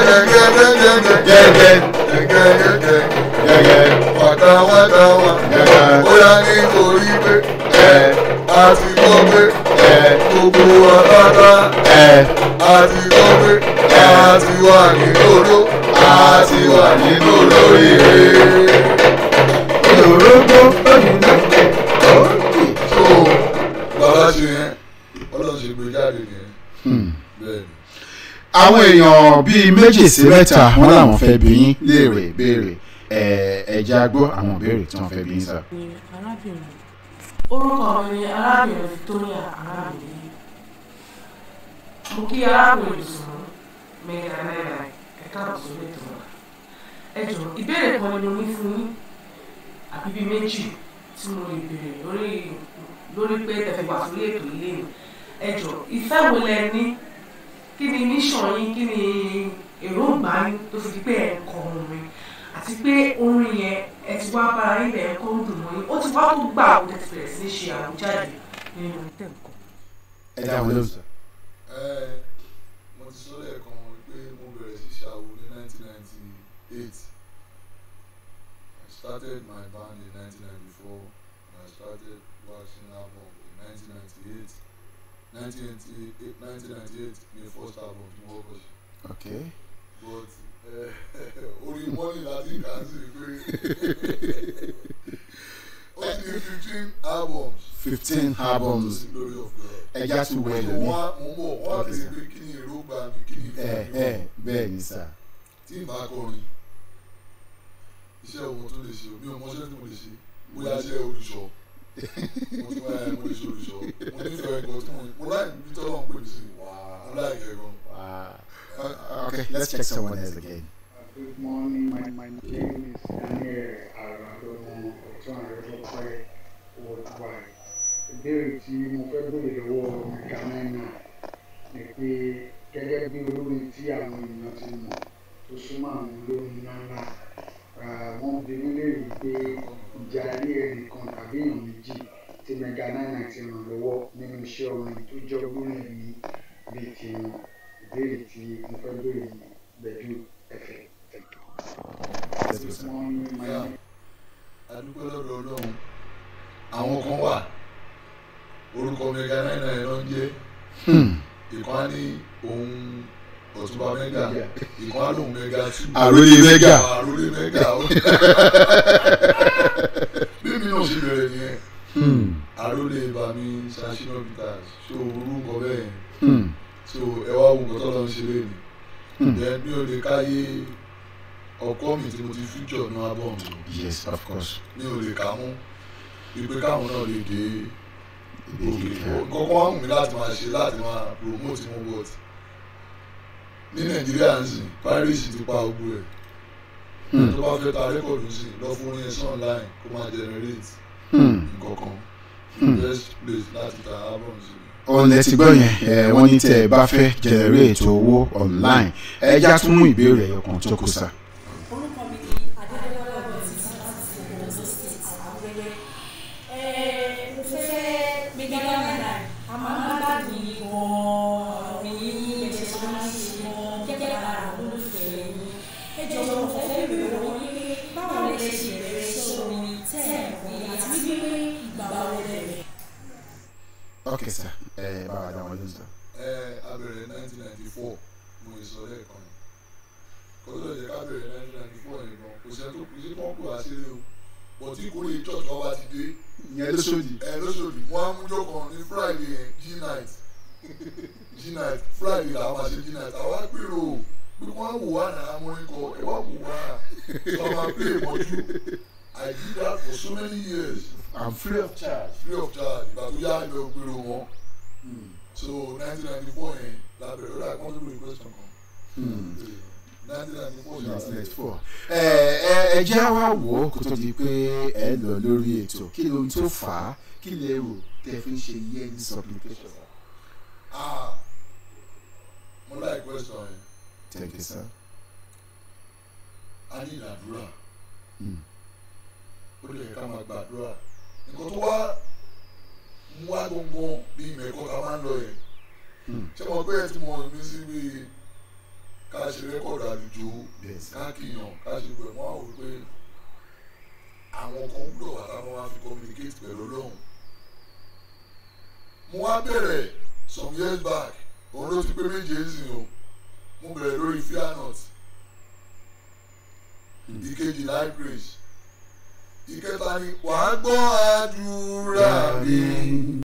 gẹ́gẹ́ gẹ́gẹ́ gẹ́gẹ́ wàtàwàtàwà Gẹ́gẹ́. bóyá nítorí pé ẹ a ti gbọ́ pé ẹ gbogbo wa pátá ẹ a ti gbọ́ pé a ti wà nínú odó a ti wà nínú lóríire. Olórógbó lóyún náà òkè. so bàbá ṣe yẹn ọlọ́run ṣe gbé jáde nìyẹn bẹ́ẹ̀ ni. àwọn èèyàn bíi méjì sí mẹ́ta wọ́n làwọn fẹ́ bí yín léèrè béèrè ẹ ẹ̀jẹ̀ agbó àwọn ìbéèrè tí wọ́n fẹ́ bí yín sá. ni arábìnrin orúkọ mi ni arábìnrin Victoria arábìnrin mo kí arábìnrin sùn mẹ́ta náírà ẹ̀ka ọ̀sùn lẹ́tọ̀ náà ẹ jọ ìbéèrè kan ni mo ní fún yín àbí bíi méjì tí mo lè béèrè lórí lórí pé tẹ̀fẹ̀ wà sórí ètò ilé mi ẹ jọ ìfẹ́ wo lẹ ní kí ni mission yín kí ni èròǹgbà yín tó fi di pé ẹ̀ ń kọ orin àti pé orin yẹn ẹ ti wá bára yín bẹ̀rẹ̀ kó ń dùn mọ́ yín ó ti wá tó gbà ó tẹ̀sí bẹ̀rẹ̀ sí ní ṣe àwùjáde nínú tẹ̀kọ́. ẹ dá wọn lóhùn sá. Ẹ, mo ti sọ lẹ́ẹ̀kan pé mo bẹ̀rẹ̀ sí ṣàwo ní 1998 I started my band in 1994 and I started waxing album in 1998 1998 1998 ni first album tí mo kọ́ sí ok but eh, orí mọ́nì láti kà á sí pé ó ti ní fifteen albums fifteen albums to the glory of God. ẹja tún wọ mo ẹlòmíì. wá mo mọ̀ wọ́n á Okay, bèrè sir. pé kí ni èròǹgbà mi kí ni ẹ ìfẹ́ mi ẹ wọ̀. bẹ́ẹ̀ ni sá. tí n bá kọrin iṣẹ́ òun tó lè ṣe mi ò mọṣẹ́ tí mo lè ṣe bóyá iṣẹ́ olùṣọ́ mo ti máa mo lè ṣe olùṣọ́ mo nífẹ̀ẹ́ ẹ̀kọ́ tí mo mo láì bí tọ́lọ́ ń pè mí sí mo láì kẹ́kọ̀ọ́. Wow. Uh, okay, let's check someone else again. Good morning, my, my name is Daniel Aradomo Otunarẹ́fọ́pẹ́ Worldwide. Ìbéèrè tí mo fẹ́ béèrè lọ́wọ́ Mega Nine ni pé gẹ́gẹ́ bí olórin tí àwọn èèyàn ti mọ̀ tó súnmọ́ àwọn olórin ńláńlá ah, wọ́n bi mí léèrè pé ìjà rí ẹnìkan tàbí èèyàn méjì tí Mega Nine ti ràn lọ́wọ́ nínú iṣẹ́ orin tó jọ gbórin ẹ̀mí bíi tiwọn. Ìbéèrè tí mo fẹ́ béèrè ni Gbẹ̀du ẹ̀fẹ̀. Thank you. Let's go, sir. Yeah. adúpẹ́ lọ́dọ̀ ọlọ́run àwọn kan wà orúkọ mega nine nine ló ń jẹ́ Hmm. ìkan á ní òun ọ̀túnba mega ìkan á lóun mega two Àròlé mega. àròlé mega ó bí mi náà ṣe bẹ̀rẹ̀ nìyẹn Hmm. àròlé bàmí ṣàṣìnà peters ṣó orúkọ bẹ́ẹ̀ Hmm. so ẹ wá wo nǹkan tó lọ ń ṣe lẹ́nu Hmm. then mi ò lè káyé ọkọ mi tí mo ti future ní album mi Yes, of course. mi ò lè kà mú wípé káwọn náà lè dé òkè Ìdíje. nǹkan kan wà mí láti máa ṣe láti máa promote mo but ní nàìjíríà ń sìn paris ti pa ogun ẹ̀ Hmm. tó bá fẹ́ ta rẹ́kọ̀dù sí lọ fún orin ẹ̀sán online kó máa generate Hmm. nǹkan kan Hmm. best place láti ta album sí òun lẹ ti gbọ́ yẹn ẹ wọ́n ní tẹ́ ẹ bá fẹ́ generate owó online ẹ já tún mú ìbéèrè ẹ̀yọ̀ kan tó kù sá. orúkọ mi ni adédọ́lá ọ̀gbọ̀nsì láti ọ̀dọ́ state àwẹ́wẹ́. mo fẹ́ mega nine a máa ń gbádùn yìí gan-an mi ní ẹ̀ṣẹ̀ tó máa ń ṣe gan-an gẹ́gẹ́ lára àwọn olólùfẹ́ yín. ẹ jọ̀wọ́ mo fẹ́ bèèrè wọ́n ní pé báwo lẹ ṣe bẹ̀rẹ̀ iṣẹ́ orin tẹ́ ẹ̀ pé àti wípé ìgbà wo lẹ bẹ̀rẹ̀. ok sá ẹ bá wa dá wọn lóhùn sá. ẹ abẹ̀rẹ̀ 1994 mo lè sọ lẹ́ẹ̀kan yìí kó tó lè jẹ́ ká bẹ̀rẹ̀ 1994 yìí gan kò sẹ́ni tó kù sí kọ́ńkù àṣírí o bọ̀ tí ìkórè church wa bá ti dé ìyẹn ló sódì. ẹ lóṣòdì wọn á mújọ kan ní friday yẹn g night g night friday làwọn máa ṣe g night àwa pèrò pé wọn á wò wá náà amúrin kọ ẹ wá wò wá so a máa play mọ́jú i did that for so many years i'm free of charge. free of charge ìgbà tó yá ibẹ̀ ò pèrò wọn so nineteen ninety four yẹn la bẹ̀rẹ̀ ó dà kí wọ́n tó lórí question kan nineteen ninety four yẹn Next four. ẹ ẹ ẹ jẹ́ wá wò ó kó tó di pé ẹ lọ lórí ètò kí ló ń tó fà á kí lè rò tẹ́ fi ń ṣe yearly supplication. ah mo like question yẹn thank you sir. a ní ìdàdúrà Hmm. ó lè ká máa gbàdúrà nǹkan tó wá mú wá gbọ̀ngàn bí mẹ́kọ́ ká máa ń lọ yẹn Hmm. ṣé mo pé ẹ ti mọ mi sí bí ká ṣe rẹ́kọ̀dù àlùjọ Bẹ́ẹ̀ sà. ká kìyàn ká ṣe pẹ̀ mọ́ àwọn pé àwọn kan gbọ́dọ̀ wà táwọn máa fi communicate pẹ̀lú ọlọ́run mo wá bẹ̀rẹ̀ some years back òun ló ti pé méje ẹ̀sìn o mo bẹ̀rẹ̀ lórí fear not ìkejì life grace ìkẹta ni wàá gbọ́ àdúrà mi